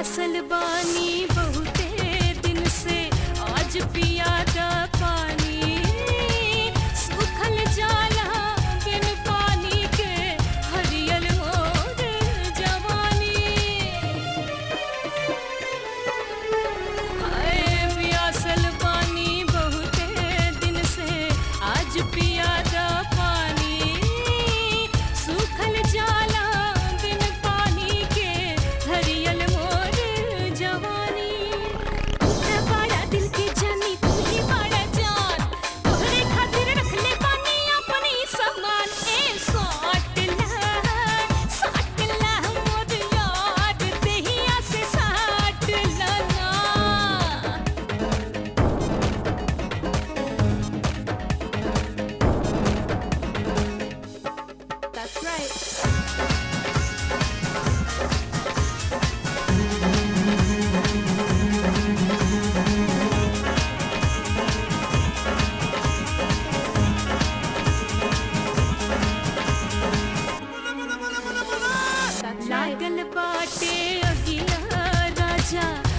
प्यासल बानी बहुते दिन से आज पियादा पानी सूखल जाला बिन पानी के हरियल मोर जवानी हाय प्यासल पानी बहुते दिन से आज पियादा पानी सूखल जाला बिन पानी के हरियल मोर जवानी तू है बड़ा दिल के जानी तू ही बड़ा जान तोहरे खातिर रखले बानी अपनी सामान ए साट ला साट ला मोर याद देहिया से साट ला ना That's right. लागल बाटे अगिला राजा